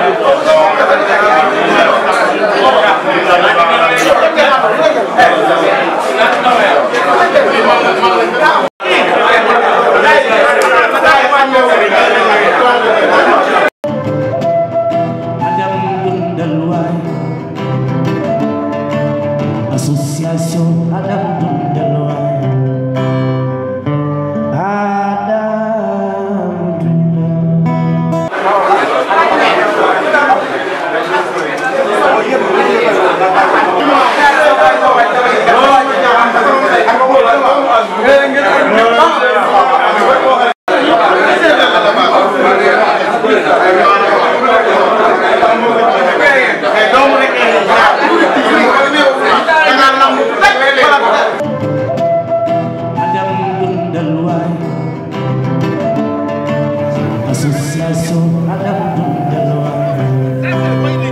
Adam Dundal waay association Adam Dundal waay Adam Dundal Adam Dundal waay association Adam Dundal waay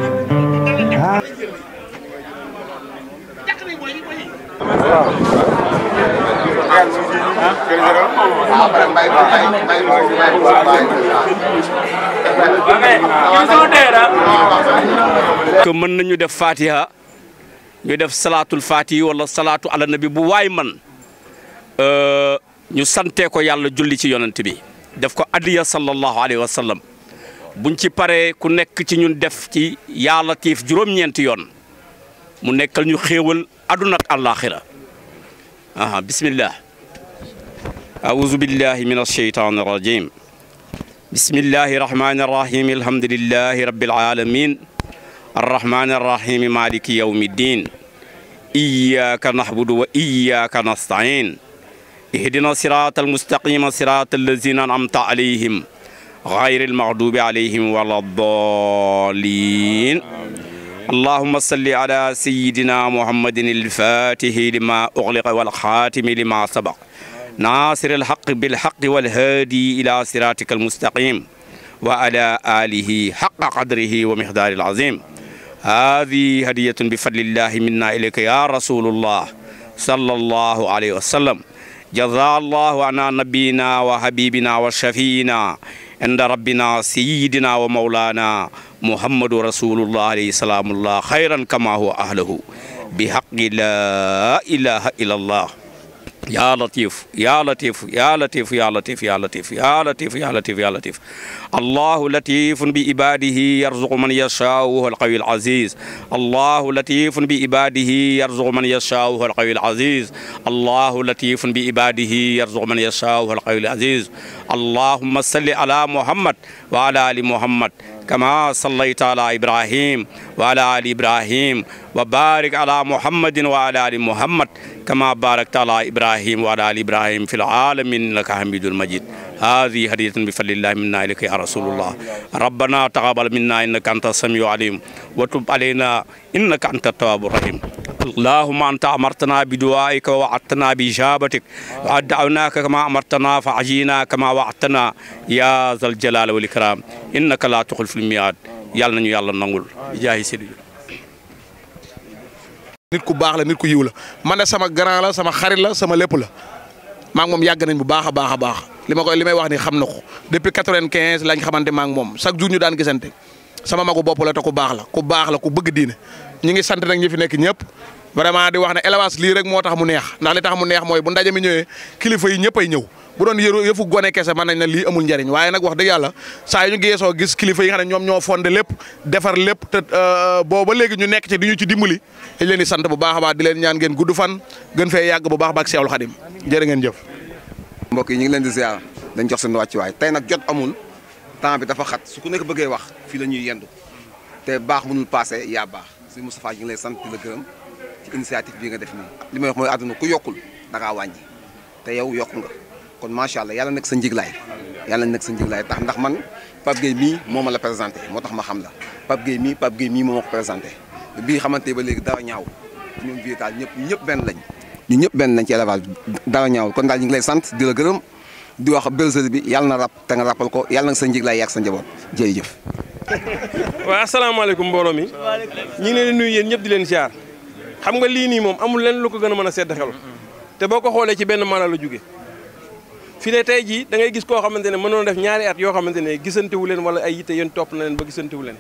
que mën nañu def fatiha ñu def salaatul fatihi wala salaatu ala nabi bu waay man euh, ñu santee ko yàlla julli ci yonent bi def ko addiya sallallahu alayhi wa sallam buñ ci paree ku nekk ci ñun def ci yaa latiif juróom-ñeenti yoon mu nekkal ñu xéewal aduna ak àllaaxira aha bismillah أعوذ بالله من الشيطان الرجيم بسم الله الرحمن الرحيم الحمد لله رب العالمين الرحمن الرحيم مالك يوم الدين إياك نعبد وإياك نستعين اهدنا الصراط المستقيم صراط الذين أنعمت عليهم غير المغضوب عليهم ولا الضالين اللهم صل على سيدنا محمد الفاتح لما أغلق والخاتم لما سبق ناصر الحق بالحق والهادي إلى صراطك المستقيم وعلى آله حق قدره ومقدار العظيم هذه هدية بفضل الله منا إليك يا رسول الله صلى الله عليه وسلم جزا الله عنا نبينا وحبيبنا وشفينا عند ربنا سيدنا ومولانا محمد رسول الله عليه السلام الله خيرا كما هو أهله بحق لا إله إلا الله يا لطيف يا لطيف يا لطيف يا لطيف يا لطيف يا لطيف يا لطيف يا لطيف الله لطيف بعباده يرزق من يشاء وهو القوي العزيز الله لطيف بعباده يرزق من يشاء وهو القوي العزيز الله لطيف بعباده يرزق من يشاء وهو القوي العزيز اللهم صل على محمد وعلى ال محمد كما صليت على ابراهيم وعلى ال ابراهيم وبارك على محمد وعلى ال محمد كما باركت على ابراهيم وعلى ال ابراهيم في العالمين انك حميد مجيد هذه هدية بفضل الله منا إليك يا رسول الله ربنا تقبل منا إنك أنت السميع العليم وتب علينا إنك أنت التواب الرحيم اللهم أنت أمرتنا بدعائك ووعدتنا بإجابتك ودعوناك كما أمرتنا فعجينا كما وعدتنا يا ذا الجلال والإكرام إنك لا تخلف الميعاد يلا نيو يلا نقول بجاه سيدي nit ku baax la nit ku yiw la man de sama grand la sama xarit la sama lépp la maa ngi moom yàgg nañ bu baax a baax a baax li ma koy li may wax ni xam na ko depuis quatre-vingt-quinze lañ xamante maa ngi moom chaque jour ñu daan gisante sama magu bopp la te ku baax la ku baax la ku bëgg diine ñi ngi sant nag ñi fi nekk ñëpp vraiment di wax ne élevage lii rek moo tax mu neex ndax li tax mu neex mooy bu ndaje mi ñëwee kilifa yi ñëpp ay ñëw bu doon yëru yëfu gone kese mën nañ ne lii amul njariñ waaye nag wax dëgg yàlla saa yu ñu geesoo gis kilifa yi nga xam ne ñoom ñoo fondé lépp defar lépp te booba léegi ñu nekk ci di ñu ci dimbali dañ leen di sant bu baax a baax di leen ñaan ngeen gudd fan gën fee yàgg bu baax ba ak Seexul Xadim jërë ngeen jëf mbokk yi ñu ngi leen di ziar dañ jox seen wàccuwaay tey nag jot amul temps bi dafa xat su ku nekk bëggee wax fii la ñuy yendu te baax mënul passé yaa baax si Moustapha ñu ngi lay sant di la gërëm ci initiative bii nga def nii li may wax mooy àdduna ku yokkul da ngaa wàññi te yow yokku nga kon macha allah yàlla nekk sa njiglaay yàlla nekk sa njiglaay tax ndax man Pape Gueye mii moo ma la présenté moo tax ma xam la Pape Gueye mii Pape Gueye mii moo ma ko présenté bii xamante ba léegi dara ñaaw ñoom viétal ñëpp ñëpp benn lañ ñu ñëpp benn lañ ci élevage dara ñaaw kon daal ñu ngi lay sant di la gërëm di wax bergerie bi yàlla na rap te nga rappal ko yàlla na sa njiglaay yàgg sa njaboot jërëjëf waaw asalaamaaleykum mbooloo mi ñu ngi leen di nuyu yéen ñëpp di leen siyaar xam nga lii nii moom amul lenn lu ko gën a mën a sedd xel te boo ko xoolee ci benn mala la jóge fi ne tey jii da ngay gis koo xamante ne mënoon def ñaari at yoo xamante ne gisante wu leen wala ay yitte yéen topp na leen ba gisante wu leen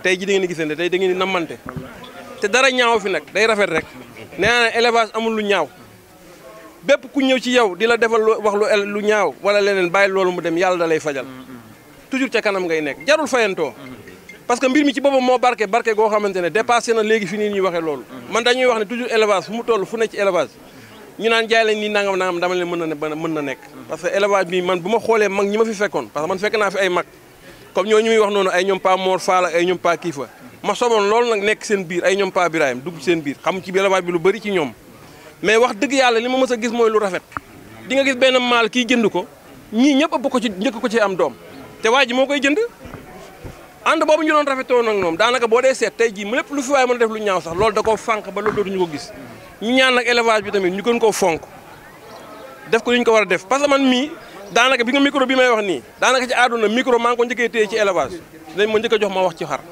tey ji da ngeen di gisante tey da ngeen di nammante te dara ñaaw fi nag day rafet rek nee naa ne élevage amul lu ñaaw bépp ku ñëw ci yow di la defal lu wax lu el- lu ñaaw wala leneen bàyyi loolu mu dem yàlla da lay fajal toujours ca kanam ngay nekk jarul fayantoo parce que mbir mi ci boppam moo barke barke goo xamante ne dépassé na léegi fi nii ñuy waxee loolu man dañuy wax ne toujours élevage fu mu toll fu ne ci élevage ñu naan jaay lañ nii nangam nangam dama leen mën na ne mën na nekk parce que élevage bi man bu ma xoolee mag ñi ma fi fekkoon parce que man fekk naa fi ay mag comme ñoo ñu muy wax noonu ay ñoom pa Mor Fall ak ay ñoom pa Kiifa ma soboon loolu nag nekk seen biir ay ñoom pa Birahim dugg seen biir xam ci élevage bi lu bëri ci ñoom mais wax dëgg yàlla li ma mës a gis mooy lu rafet di nga gis benn maal kii jënd ko ñii ñëpp ëpp ko ci njëkk ko ci am doom te waa ji moo koy jënd ànd boobu ñu doon rafetoo nag moom daanaka boo dee seet tey jii mu lépp lu fi waaye mën a def lu ñaaw sax loolu da koo fànq ba loolu dootuñu ko gis ñu ñaan nag élevage bi tamit ñu gën koo fonk def ko li ñu ko war a def parce que man mii daanaka bi nga micro bi may wax nii daanaka ci àdduna micro maa ngi ko njëkkee téye ci élevage dañ ma njëkk a jox ma wax ci xar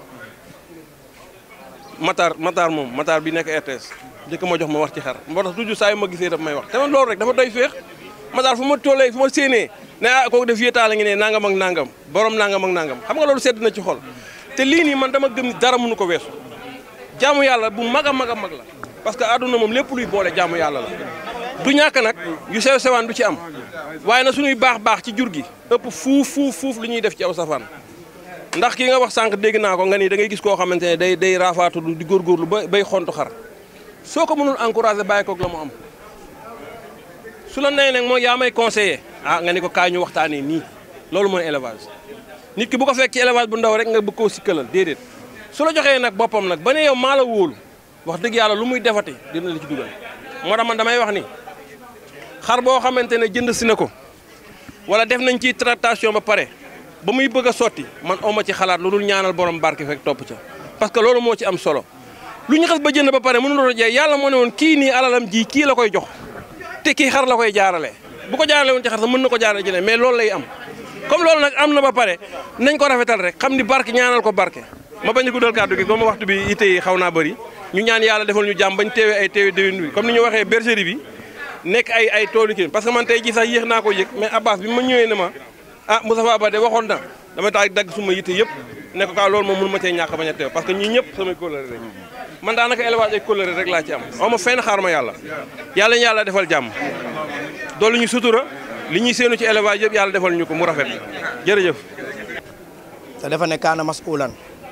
Matar Matar moom Matar bi nekk RTS njëkk ma jox ma wax ci xar moo tax toujours saa yu ma gisee daf may wax te man loolu rek dafa doy féex Matar fu ma tollee fu ma séenee ne ah kooku def yéetaale ngi ne nangam ak nangam borom nangam ak nangam xam nga loolu sedd na ci xol te lii nii man dama gëm ni dara mënu ko weesu jaamu yàlla bu mag a mag a mag la parce que àdduna moom lépp luy boole jaamu yàlla la du ñàkk nag yu sew sewaan du ci am waaye na suñuy baax baax ci jur gi ëpp fuuf fuuf fuuf lu ñuy def ci aw safaan ndax ki nga wax sànq dégg naa ko nga ni da ngay gis koo xamante ne day day raafaatu di góorgóorlu ba bay xontu xar soo ko mënul encouragé bàyyi koog la mu am su la nee nag mooy yaa may conseillé ah nga ni ko kaay ñu waxtaanee nii loolu mooy élevage nit ki bu ko fekk ci élevage bu ndaw rek nga bëgg koo sikkalal déedéet su la joxee nag boppam nag ba ne yow maa la wóolu wax dëgg yàlla lu muy defati dina la ci dugal moo tax man damay wax ni xar boo xamante ne jënd si na ko wala def nañ ci tractation ba pare ba muy bëgg a sotti man oma ci xalaat lu dul ñaanal borom barke fekk topp ca parce que loolu moo ci am solo lu ñu xas ba jënd ba pare mënuloo a jeex yàlla moo ne woon kii nii alalam ji kii la koy jox te kii xar la koy jaarale bu ko jaarale woon ci xar sax mën na ko jaarale jëne mais loolu lay am comme loolu nag am na ba pare nañ ko rafetal rek xam ni barke ñaanal ko barke ma bañ a guddal kàddu gi comme waxtu bi ite yi xaw naa bëri ñu ñaan yàlla defal ñu jàmm bañ teewee ay teewee déwén bi comme ni ñu waxee bergerie bi nekk ay ay toolu kii parce que man tey jii sax yéex naa ko yëg mais Abbas bi ma ñëwee ne ma ah Moustapha Ba de waxoon na dama taay dagg suma yitte yëpp ne ko kaa loolu moom mënu ma cee ñàkk bañ a teew parce que ñii ñëpp samay kóllëre rek man daanaka élevage ay kóllëre rek laa ci am aw ma fenn xaar ma yàlla yàlla ñu yàlla defal jàmm doolu ñu sutura li ñuy séenu ci élevage yëpp yàlla defal ñu ko mu rafet jërëjëf te dafa ne kaana masulan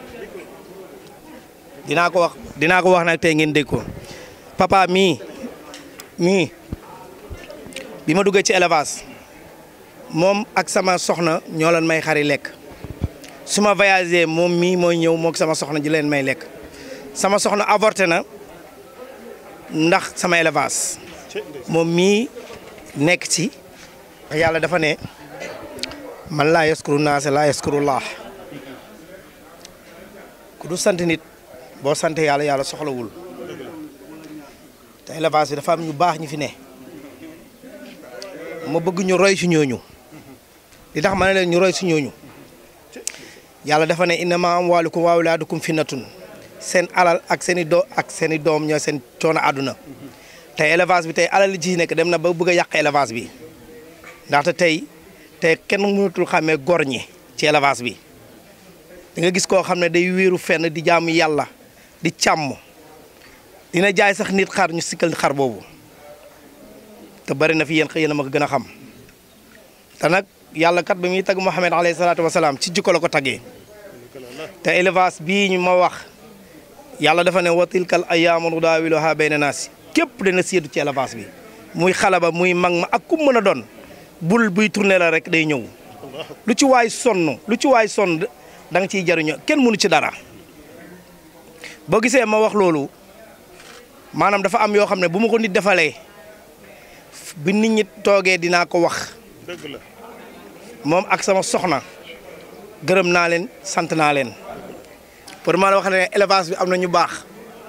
dinaa ko wax dinaa ko wax nag tey ngeen dégg ko papa mii mii bi ma duggee ci élevage moom ak sama soxna ñoo leen may xari lekk su ma voyagé moom mii mooy ñëw moog sama soxna ji leen may lekk sama soxna avorté na ndax sama élevage moom mii nekk ci yàlla dafa ne man laa yaskuru naase laa yaskuru laax ku du sant nit boo sant yàlla yàlla soxlawul te élevage bi dafa am ñu baax ñu fi ne ma bëgg ñu roy si ñooñu li tax ma ne leen ñu roy si ñooñu yàlla dafa ne innama amwaalukum wa awlaadukum fitnatun seen alal ak seen i doo ak seen i doom ñoo seen coono àdduna tey élevage bi tey alal li ci nekk dem na ba bëgg a yàq élevage bi ndaxte tey tey kenn mënatul xàmmee gor ñi ci élevage bi di nga gis koo xam ne day wéeru fenn di jaamu yàlla di càmm dina jaay sax nit xar ñu sikkal xar boobu te bari na fi yéen xëy na ma ko gën a xam te nag yàlla kat ba muy tagg Muhammad alayhi salaatu wasalaam ci jikko la ko taggee te élevage bii ñu ma wax yàlla dafa ne wa tilkal ayyaamu nudaawiluhaa bayna naasi képp dana séedu ci élevage bi muy xale ba muy mag ma ak ku mën a doon bul buy tourné la rek day ñëw lu ci waay sonn lu ci waay sonn da nga ciy jariñoo kenn mënu ci dara boo gisee ma wax loolu maanaam dafa am yoo xam ne bu ma ko nit defalee bi nit ñi toogee dinaa ko wax moom ak sama soxna gërëm naa leen sant naa leen pour ma la wax ne élevage bi am na ñu baax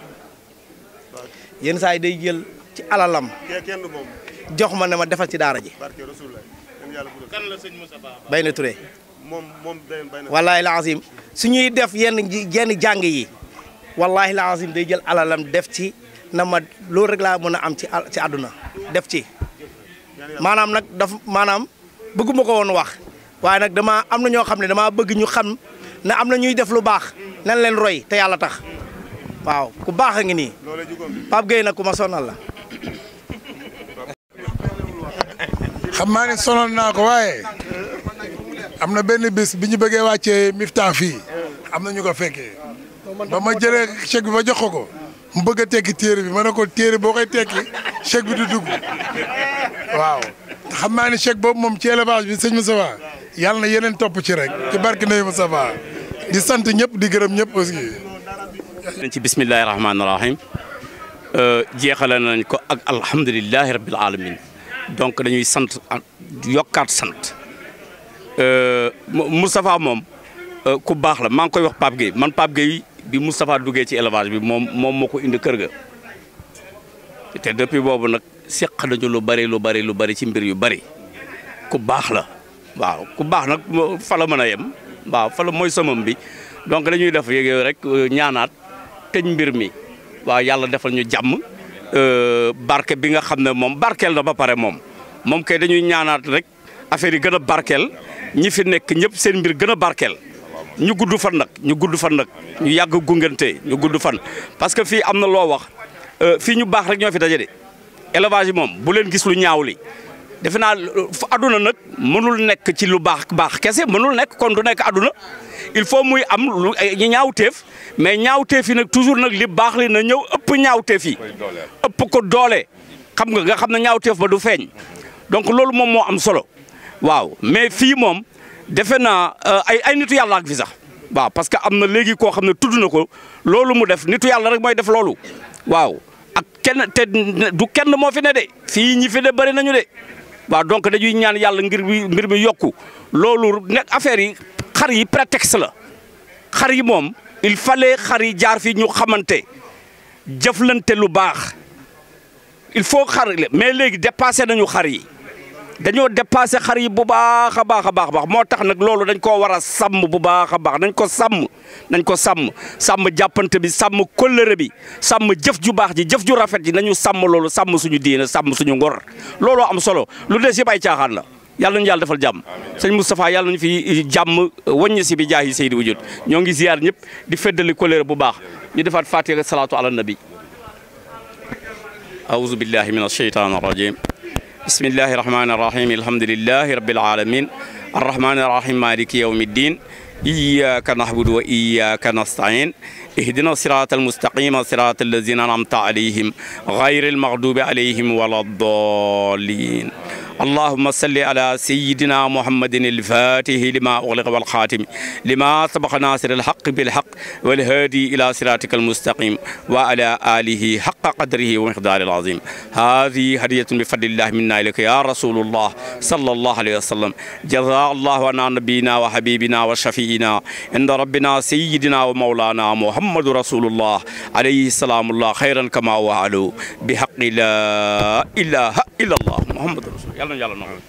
yenn saa yi day jël ci alalam jox ma ne ma defal ci daara ji kan la sëñ Moussa Ba bay na Touré moom moom day bay na wallahi laazim su ñuy def yenn ji- yenn jàng yi wallahi laazim day jël alalam def ci na ma loolu rek laa mën a am ci al- ci àdduna def ci maanaam nag daf maanaam bëgguma ko woon wax waaye nag dama am na ñoo xam ne damaa bëgg ñu xam ne am na ñuy def lu baax nan leen roy te yàlla tax waaw ku baax a ngi nii Pape Gueye nag ku ma sonal la xam naa ne sonal naa ko waaye am na benn bis bi ñu bëggee wàccee Miftah fii am na ñu ko fekkee ba ma jëlee chèque bi ba jox ko ko mu bëgg a tekki téere bi ma ne ko téere boo koy tekki chèque bi du dugg waaw xam naa ne chèque boobu moom ci élevage bi sëñ Moustapha yàlla na yeneen topp ci rek ci barke Ndeye Moustapha di sant ñëpp di gërëm ñëpp aussi. nañ ci bismillahi rahmaani rahim jeexale nañ ko ak alhamdulilahi rabbil alamin donc dañuy sant yokkaat sant Moustapha moom ku baax la maa ngi koy wax Pape Gueye man Pape Gueye bi Moustapha duggee ci élevage bi moom moom moo ko indi kër ga te depuis boobu nag seq nañu lu bari lu bari lu bari ci mbir yu bari ku baax la waaw ku baax nag fa la mën a yem waaw fa la mooy samam bi donc dañuy def yéeg rek ñaanaat tëj mbir mi waaw yàlla defal ñu jàmm barke bi nga xam ne moom barkeel na ba pare moom moom kay dañuy ñaanaat rek affaire yi gën a barkeel ñi fi nekk ñëpp seen mbir gën a barkeel ñu gudd fan nag ñu gudd fan nag ñu yàgg gungante ñu gudd fan parce que fii am na loo wax fii ñu baax rek ñoo fi daje de élevage yi moom bu leen gis lu ñaaw li defe naa fu àdduna nag mënul nekk ci lu baax baax kese mënul nekk kon du nekk àdduna il faut muy am lu ñaawteef mais ñaawteef yi nag toujours nag li baax li na ñëw ëpp ñaawteef yi ëpp ko doole xam nga nga xam ne ñaawteef ba du feeñ donc loolu moom moo am solo waaw mais fii moom defe naa ay ay nitu yàlla ak fi sax waaw parce que am na léegi koo xam ne tudd na ko loolu mu def nitu yàlla rek mooy def loolu waaw ak kenn te du kenn moo fi ne de fii ñi fi ne bëri nañu de waaw donc dañuy ñaan yàlla ngir bi mbir mi yokku loolu nekk affaire yi xar yi prétexte la xar yi moom il fallait xar yi jaar fi ñu xamante jëflante lu baax il faut xar mais léegi dépassé nañu xar yi dañoo dépassé xar yi bu baax a baax a baax baax moo tax nag loolu dañ koo war a sàmm bu baax a baax nañ ko sàmm nañ ko sàmm sàmm jàppante bi sàmm kóllëre bi sàmm jëf ju baax ji jëf ju rafet ji nañu sàmm loolu sàmm suñu diine sàmm suñu ngor looloo am solo lu des yëpp ay caaxaan la yàlla nañu yàlla defal jàmm sëñ Moustapha yàlla nañu fi jàmm wàññi si bi jaahi Seydi Wujud ñoo ngi ziar ñëpp di feddali kóllëre bu baax ñu defaat fatiha salaatu ala nabi أعوذ بالله من الشيطان الرجيم بسم الله الرحمن الرحيم الحمد لله رب العالمين الرحمن الرحيم مالك يوم الدين إياك نعبد وإياك نستعين اهدنا الصراط المستقيم صراط الذين أنعمت عليهم غير المغضوب عليهم ولا الضالين اللهم صل على سيدنا محمد الفاتح لما أغلق والخاتم لما سبق ناصر الحق بالحق والهادي إلى صراطك المستقيم وعلى آله حق قدره ومقداره العظيم هذه هدية بفضل الله منا إليك يا رسول الله صلى الله عليه وسلم جزاء الله عنا نبينا وحبيبنا وشفينا عند ربنا سيدنا ومولانا محمد رسول الله عليه السلام الله خيرا كما وعلوا بحق لا إله إلا الله محمد رسول الله يلا يلا نعم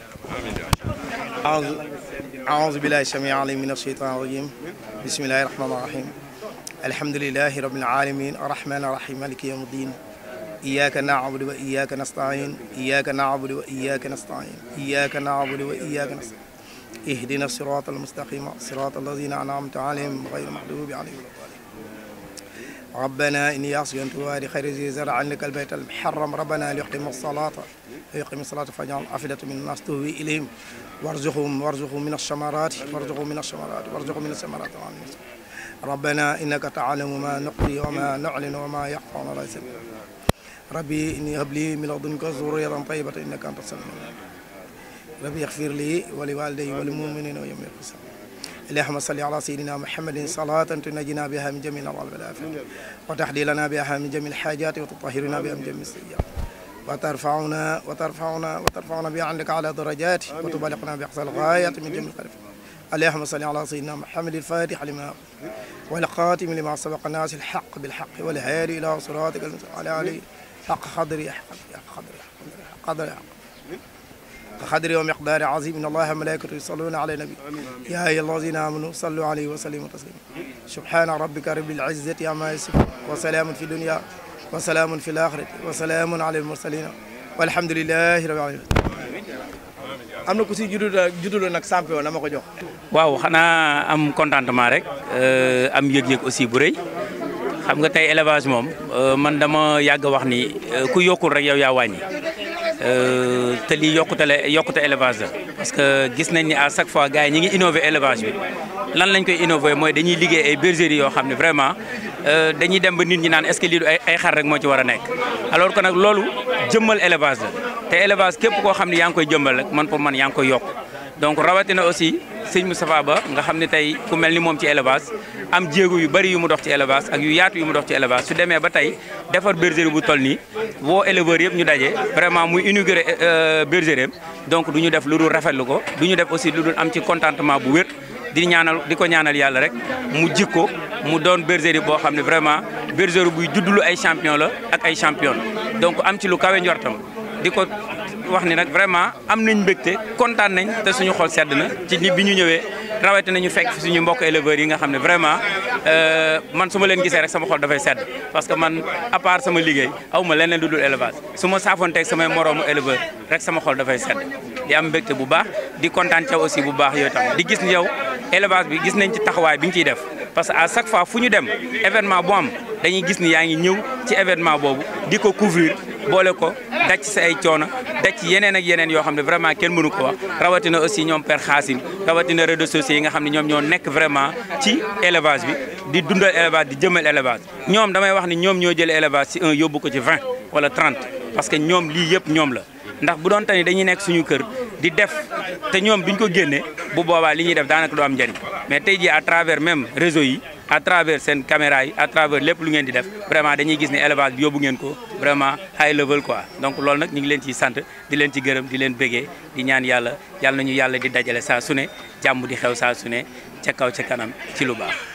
أعوذ أعوذ بالله السميع العليم من الشيطان الرجيم بسم الله الرحمن الرحيم الحمد لله رب العالمين الرحمن الرحيم مالك يوم الدين إياك نعبد وإياك نستعين إياك نعبد وإياك نستعين إياك نعبد وإياك نستعين اهدنا الصراط المستقيم صراط الذين أنعمت عليهم غير المغضوب عليهم ولا الضالين ربنا إني أسكنت وادي خير ذي زرع عندك البيت المحرم ربنا ليقيموا الصلاة ليقيموا الصلاة فاجعل أفئدة من الناس تهوي إليهم وارزقهم وارزقهم من الثمرات وارزقهم من الثمرات وارزقهم من الثمرات وعن الناس. ربنا إنك تعلم ما نقضي وما نعلن وما يخفى على ليس ربي إني هب لي من لدنك ذرية طيبة إنك أنت السميع العليم. ربي اغفر لي ولوالدي وللمؤمنين ويوم القيامة اللهم صل على سيدنا محمد صلاة تنجينا بها من جميع الأمراض والآفات وتحدي لنا بها من جميع الحاجات وتطهرنا بها من جميع السيئات وترفعنا وترفعنا وترفعنا بها عندك على درجات وتبلغنا بأقصى الغاية من جميع الخير اللهم صل على سيدنا محمد الفاتح لما والخاتم لما سبق الناس الحق بالحق والهادي إلى صراطك المستقيم على آله حق قدري حق قدري حق قدري حق قدر ومقدار عظيم ان الله وملائكته يصلون على النبي يا ايها الذين امنوا صلوا عليه وسلموا تسليما سبحان ربك رب العزه عما يصفون وسلام في الدنيا وسلام في الاخره وسلام على المرسلين والحمد لله رب العالمين am na ku si juddu juddu nag champion na ma ko jox waaw xanaa am contentement rek am yëg-yëg aussi bu rëy xam nga tey élevage moom man dama yàgg wax ni ku yokkul rek yow yaa wàññi te lii yokkute la yokkute élevage la parce que gis nañ ni à chaque fois gars yi ñi ngi innové élevage bi lan lañ koy innové mooy dañuy liggéey ay bergeries yoo xam ne vraiment dañuy dem ba nit ñi naan est-ce que lii du ay ay xar rek moo ci war a nekk alors que nag loolu jëmmal élevage la te élevage képp koo xam ne yaa ngi koy jëmmal rek man pour man yaa ngi koy yokk donc rawatina aussi sëñ Moustapha Ba nga xam ne tey ku mel ni moom ci élevage am jéego yu bari yu mu dox ci élevage ak yu yaatu yu mu dox ci élevage su demee ba tey defar bergerie bu toll nii woo éleveurs yëpp ñu daje vraiment muy inauguré bergerie am donc du ñu def lu dul rafetlu ko du ñu def aussi lu dul am ci contentement bu wér di ñaanal di ko ñaanal yàlla rek mu jikko mu doon bergerie boo xam ne vraiment bergerie buy juddulu ay champion la ak ay champion donc am ci lu kawe njortam di ko wax ni nag vraiment am nañ mbégte kontaan nañ te suñu xol sedd na ci ni bi ñu ñëwee rawatina ñu fekk fi suñu mbokk éleveurs yi nga xam ne vraiment man su ma leen gisee rek sama xol dafay sedd parce que man à part sama liggéey aw ma leneen lu dul élevage su ma saafoonteeg samay moroomu éleveur rek sama xol dafay sedd di am mbégte bu baax di kontaan ca aussi bu baax yooyu tam di gis ni yow élevage bi gis nañ ci taxawaay bi nga ciy def parce que à chaque fois fu ñu dem événement bu am dañuy gis ni yaa ngi ñëw ci événement boobu di ko couvrir boole ko daj ci sa ay coono daj ci yeneen ak yeneen yoo xam ne vraiment kenn mënu ko wax rawatina aussi ñoom Père Xaasim rawatina réseaux sociaux yi nga xam ne ñoom ñoo nekk vraiment ci élevage bi di dundal élevage di jëmal élevage ñoom damay wax ni ñoom ñoo jël élevage ci un yóbbu ko ci 20 wala 30 parce que ñoom lii yëpp ñoom la ndax bu doon tani dañuy nekk suñu kër di def te ñoom duñ ko génnee bu boobaa li ñuy def daanaka du am njëriñ mais tey jii à travers même réseau yi à travers seen caméra yi à travers lépp lu ngeen di def vraiment dañuy gis ne élevage bi yóbbu ngeen ko vraiment high level quoi donc loolu nag ñu ngi leen ciy sant di leen ci gërëm di leen bëggee di ñaan yàlla yàlla nañu yàlla di dajale saa su ne jàmm di xew saa su ne ca kaw ca kanam ci lu baax.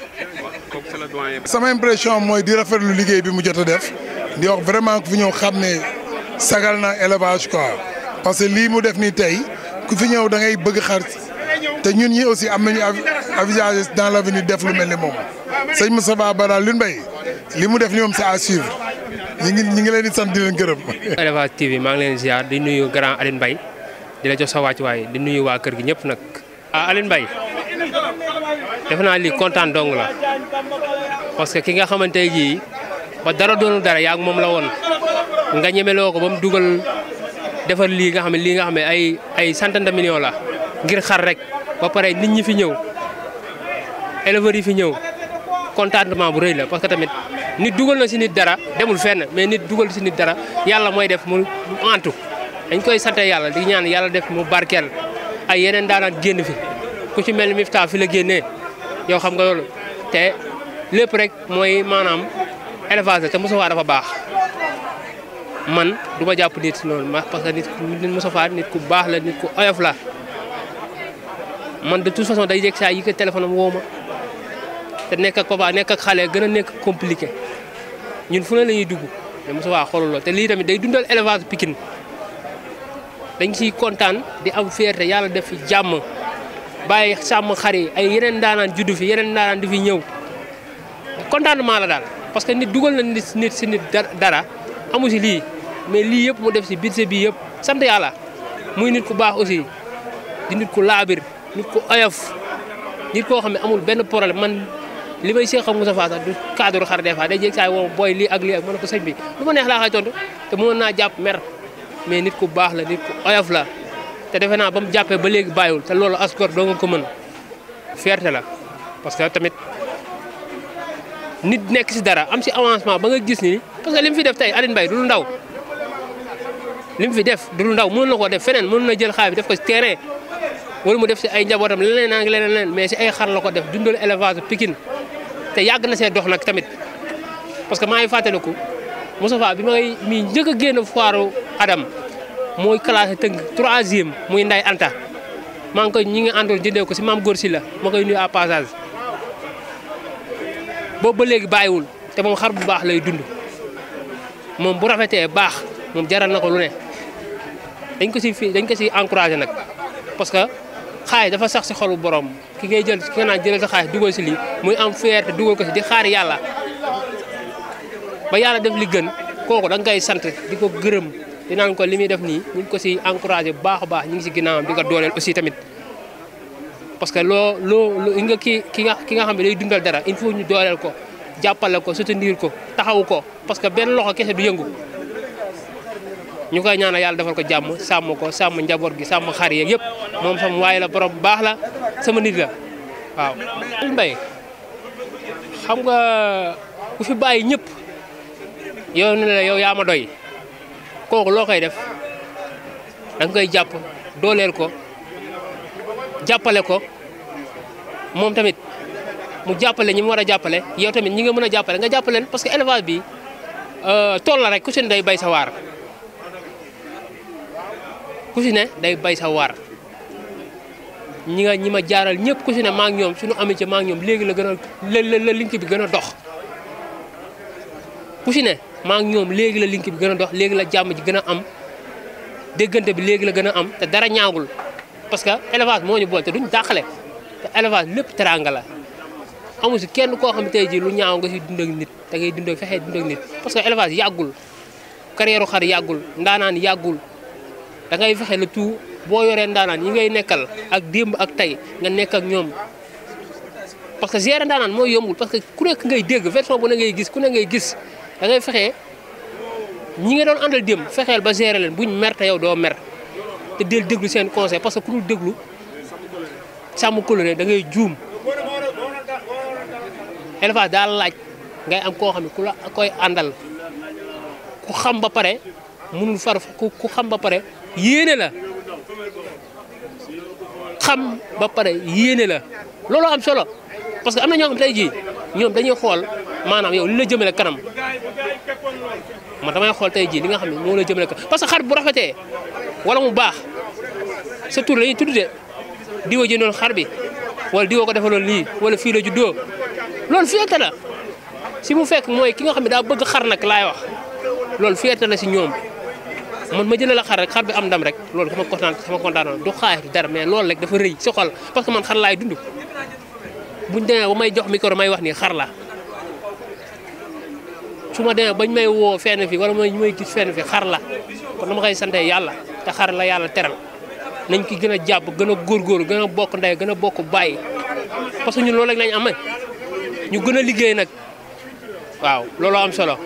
sama impression mooy di rafetlu liggéey bi mu jot a def di wax vraiment ku fi ñëw xam ne sagal na élevage quoi parce que lii mu def nii tey ku fi ñëw da ngay bëgg xar te ñun ñi aussi am nañu avisage dans l'avenir def lu mel ni moom sëñ Moustapha Ba daal Lune Mbaye li mu def ni moom c'est à suivre ñi ngi ñi ngi leen di sant di leen gërëm. Élevage TV maa ngi leen di ziar di nuyu grand Aline Mbaye di la jox sa wàccuwaay di nuyu waa kër gi ñëpp nag. ah Aline Mbaye defe naa lii kontaan dong la parce que ki nga xamante ji ba dara doonul dara yaa moom la woon nga ñemeloo ko ba mu dugal defar lii nga xam ne lii nga xam ne ay ay centaine de millions la ngir xar rek ba pare nit ñi fi ñëw éleveurs yi fi ñëw contentement bu rëy la parce que tamit nit dugal na si nit dara demul fenn mais nit dugal si nit dara yàlla mooy def mu antu dañ koy sante yàlla di ñaan yàlla def mu barkeel ay yeneen daanaat génn fi ku ci mel ni Mifta fi la génnee yow xam nga loolu te lépp rek mooy maanaam élevage la te Moustapha dafa baax man du ma jàpp nit noonu ma parce que nit nit Moustapha nit ku baax la nit ku oyof la man de toute façon day yegg saa yi ko téléphone am woo ma te nekk ak papa nekk ak xale gën a nekk compliqué ñun fu ne la ñuy dugg mais Moustapha xoolul la te lii tamit day dundal élevage Pikine dañ ciy kontaan di am fierté yàlla def fi jàmm bàyyi sàmm xar yi ay yeneen daanaan juddu fi yeneen daanaan di fi ñëw contentement la daal parce que nit dugal na nit nit si nit dara amu si lii mais lii yëpp mu def si budget bi yëpp sant yàlla muy nit ku baax aussi di nit ku laabir nit ku oyof nit koo xam ne amul benn problème man li may seex xam Moustapha sax du cadre xar des fois day jéeg saay woo booy lii ak lii ak mën na ko sëñ bi lu ma neex laa xay tontu te mënoon naa jàpp mer mais nit ku baax la nit ku oyof la te defe naa ba mu jàppee ba léegi bàyyiwul te loolu asgor doo nga ko mën fierté la parce que tamit nit nekk si dara am si avancement ba nga gis ni parce que li mu fi def tey Aline Mbaye du lu ndaw li mu fi def du lu ndaw mënoon na koo def feneen mënoon na jël xaalis bi def ko si terrain wala mu def si ay njabootam leneen naa ngi leneen leneen mais si ay xar la ko def dundal élevage Pikine te yàgg na see dox nag tamit parce que maa ngi fàttaliku Moustapha bi may mi njëkk a génn foiru Adam mooy classé tënk troisième muy Nday Anta maa ngi koy ñi ngi àndoon jëndee ko si maam góor si la ma koy nuyu à passage boobu ba léegi bàyyiwul te moom xar bu baax lay dund moom bu rafetee baax moom jaral na ko lu ne dañ ko si fi dañ ko si encouragé nag parce que xaalis dafa sax si xolu borom ki ngay jël ki nga naan jëlal sa xaalis dugal si lii muy am fierté dugal ko si di xaar yàlla ba yàlla def li gën kooku da nga koy sant di ko gërëm di naan ko li muy def nii ñu ngi ko si encouragé bu baax a baax ñu ngi si ginnaawam di ko dooleel aussi tamit parce que loo loo loo nga ki ki nga ki nga xam ne day dundal dara il faut ñu dooleel ko jàppale ko soutenir ko taxawu ko parce que benn loxo kese du yëngu ñu koy ñaanal yàlla defal ko jàmm sàmm ko sàmm njaboot gi sàmm xar yeeg yëpp moom sama waaye la borom baax la sama nit la waaw. Mbaye xam nga ku fi bàyyi ñëpp yow ne la yow yaa ma doy kooku loo koy def da nga koy jàpp dooleel ko jàppale ko moom tamit mu jàppale ñi mu war a jàppale yow tamit ñi nga mën a jàppale nga jàppaleen parce que élevage bi tool la rek ku si ne day bay sa waar ku si ne day bay sa waar ñi nga ñi ma jaaral ñëpp ku si ne maa ngi ñoom suñu amee ci maa ngi ñoom léegi la gën a la la link bi gën a dox ku si ne maa ngi ñoom léegi la link bi gën a dox léegi la jàmm ji gën a am déggante bi léegi la gën a am te dara ñaagul parce que élevage moo ñu boole te duñ dàqale te élevage lépp teranga la amu si kenn koo xam ne tey jii lu ñaaw nga si dund ak nit da ngay dund ak fexee dund ak nit parce que élevage yàggul carrière xar yàggul ndaanaan yàggul da ngay fexe le tout boo yoree ndaanaan yi ngay nekkal ak démb ak tey nga nekk ak ñoom parce que gérer ndaanaan mooy yombul parce que ku nekk ngay dégg version bu ne ngay gis ku ne ngay gis da ngay fexe ñi nga doon àndal démb fexeel ba gérer leen buñ mer te yow doo mer te del déglu seen conseil parce que ku dul déglu sàmm coloré da ngay juum élevage daal laaj ngay am koo xam ne ku la koy àndal ku xam ba pare mënul far ku xam ba pare yéene la xam ba pare yéene la looloo am solo parce que am na ñoo xam tey jii ñoom dañuy xool maanaam yow li la jëmale kanam man damay xool tey jii li nga xam ne moo la jëmale kanam parce que xar bu rafetee wala mu baax sa tur lañuy tudd de diwa jëndoon xar bi wala diwa ko defaloon lii wala fii la juddoo loolu fierté la si mu fekk mooy ki nga xam ne daa bëgg xar nag laay wax loolu fierté la si ñoom man ma jëlee la xar rek xar bi am ndam rek loolu sama kontaan sama kontaan du xaay du dara mais loolu rek dafa rëy si xol parce que man xar laay dund buñ demee ba may jox micro may wax nii xar la su ma demee bañ may woo fenn fi wala may may gis fenn fi xar la kon dama koy sante yàlla te xar la yàlla teral nañ ki gën a jàpp gën a góorgóorlu gën a bokk ndey gën a bokk bàyyi parce que ñun loolu rek lañ am ñu gën a liggéey nag waaw looloo am solo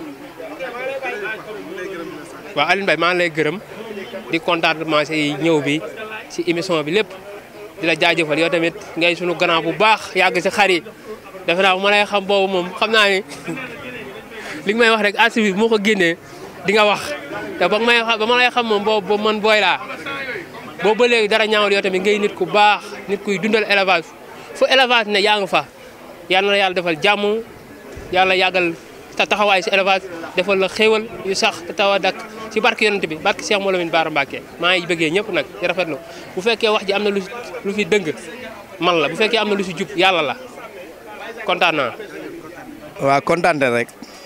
waaw Alioune Mbaye maa ngi lay gërëm di contentement si ñëw bi si émission bi lépp di la jaajëfal yow tamit ngay sunu grand bu baax yàgg si xar yi defe naa bu ma lay xam boobu moom xam naa ni li nga may wax rek archive bi moo ko génnee di nga wax te ba may ba ma lay xam moom boobu man booy laa boobu ba léegi dara ñaawul yow tamit ngay nit ku baax nit kuy dundal élevage fu élevage ne yaa nga fa yàlla na yàlla defal jàmm yàlla yàggal ta taxawaay si élevage defal la xéewal yu sax te taw a dakk si barke yonent bi barke Cheikh Moulamine Bara Mbacké maa ngi bëggee ñëpp nag di rafetlu bu fekkee wax ji am na lu lu fi dëng man la bu fekkee am na lu si jub yàlla la kontaan naa. waaw kontaan rek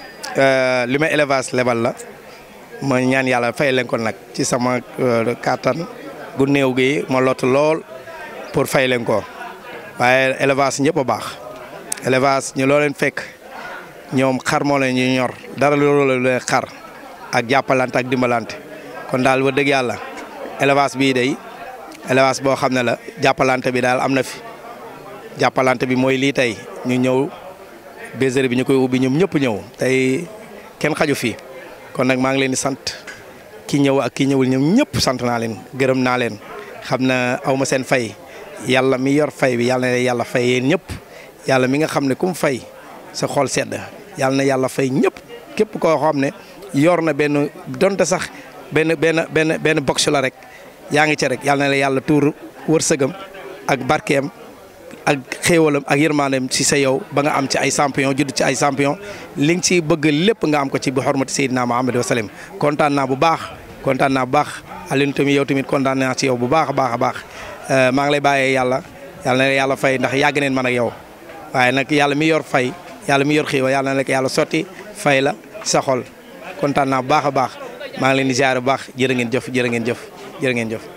li ma élevage lebal la ma ñaan yàlla fay leen ko nag ci sama kàttan gu néew gi ma lot lool pour fay leen ko waaye élevage ñëpp a baax élevage ñu loo leen fekk ñoom xar moo leen ñu ñor dara loolu leen xar ak jàppalante ak dimbalante kon daal ba dëgg yàlla élevage bii day élevage boo xam ne la jàppalante bi daal am na fi jàppalante bi mooy lii tey ñu ñëw bergerie bi ñu koy ubbi ñoom ñëpp ñëw tey kenn xaju fi kon nag maa ngi leen di sant ki ñëw ak ki ñëwul ñoom ñëpp sant naa leen gërëm naa leen xam na aw ma seen fay yàlla mi yor fay bi yàlla na yàlla fay yéen ñëpp yàlla mi nga xam ne ku mu fay sa xol sedd yàlla na yàlla fay ñëpp képp koo xam ne yor na benn donte sax benn benn benn benn box la rek yaa ngi ci rek yàlla na la yàlla tuur wërsëgam ak barkeem ak xéewalam ak yërmaandeem ci sa yow ba nga am ci ay champion judd ci ay champion li nga ci bëgg lépp nga am ko ci bi xormati Seydina Muhammad wa sallam kontaan naa bu baax kontaan naa bu baax Alioune tamit yow tamit kontaan naa ci yow bu baax a baax a baax maa ngi lay bàyyee yàlla yàlla na la yàlla fay ndax yàgg neen man ak yow waaye nag yàlla mi yor fay yàlla mi yor xéewal yàlla na la yàlla sotti fay la sa xol kontaan naa bu baax a baax maa ngi leen di ziar bu baax jërë ngeen jëf jërë ngeen jëf jërë ngeen jëf